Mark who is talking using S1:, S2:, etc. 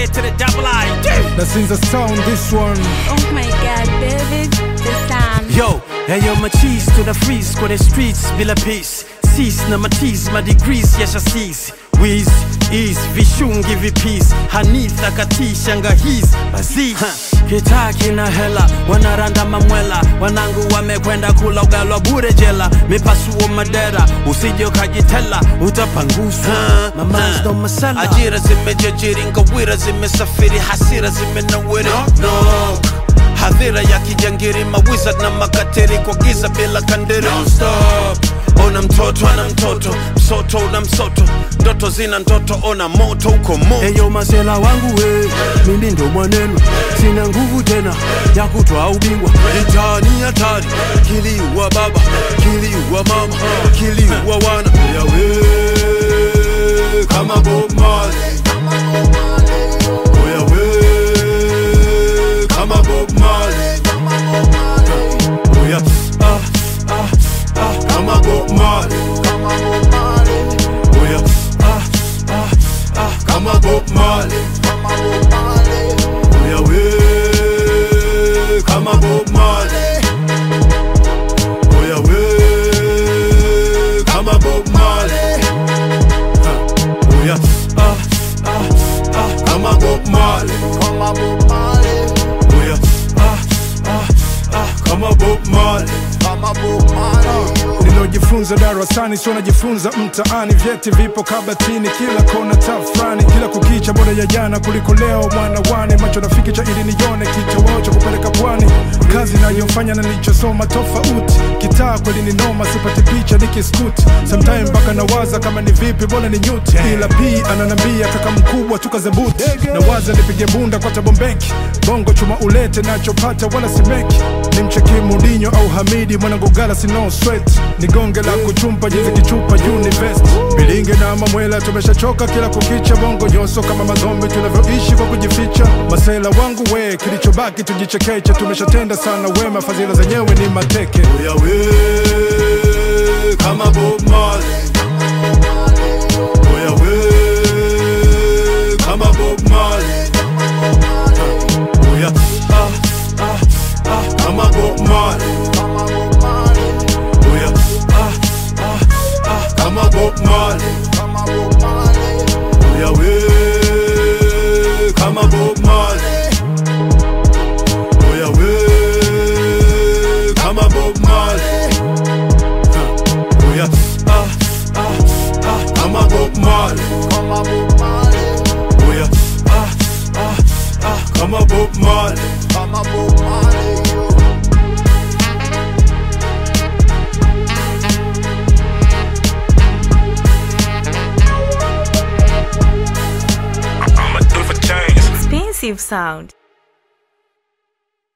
S1: A to the double I.
S2: na sinza sound this one
S3: Oh my god, baby, the sound.
S1: Yo, hey yo, my cheese to the freeze kwenye streets bila peace. Sis na matis ma degrees yasha sis. Wiz, is, vishungi vipis Hanitha katisha ngahis Bazi Kitaa kina hela Wanaranda mamwela Wanangu wamekwenda kula ugalwa bure jela Mipasuo madera Usije ukajitela Utapangusa Mama's ndo masala Ajira zimejajiri ngawira zimesafiri Hasira zimenawiri Knock hadhira ya kijangiri mawiza na makateri kwa giza bila kandiri Don't stop. ona mtoto ana mtoto msoto una msoto ndoto zina ndoto ona moto uko moto eyo masela wangu we mimi ndo mwanenu sina nguvu tena ya kutwa ubingwa itani hatari kiliua baba kiliua mama kiliua wana yawe kama Bob Marley Oya we kama Bob Marley Oya ah ah ah kama Bob Marley Oya ah ah ah kama Bob Marley Oya we kama Bob Marley Oya we kama Bob Marley Oya ah ah ah kama Bob Marley Oya ah ah ah kama Bob Marley
S2: nilojifunza darasani sio najifunza mtaani vyeti vipo kabatini kila kona tafrani kila kukicha bora ya jana kuliko leo mwana wane macho nafiki cha ili nione kitoweo cha kupeleka pwani kazi nayofanya na nilichosoma tofauti kitaa kweli ni noma sipati picha nikiskuti sometime mpaka nawaza kama ni vipi bora ni nyuti ila p ananambia kaka mkubwa tukazebuti nawaza nipige bunda kwa tabombeki bongo chuma ulete nachopata wala simeki ni mcheki mudinyo au hamidi mwanangu gala sino sweat ni gonge la kuchumpa jinsi kichupa univest bilinge na mamwela tumeshachoka kila kukicha bongo nyoso kama mazombi tunavyoishi kwa kujificha masela wangu we kilichobaki tujichekeche tumeshatenda sana wema fadhila zenyewe ni mateke
S1: Oya we kama Bob Marley Oya we kama Bob Marley Oya ah ah ah kama Bob Marley Oya ah ah ah kama Bob Marley Oya we kama Bob Marley Oya we kama Bob Marley Oya ah ah ah kama Bob Marley Oya ah ah ah kama Bob Marley
S3: Expensive sound.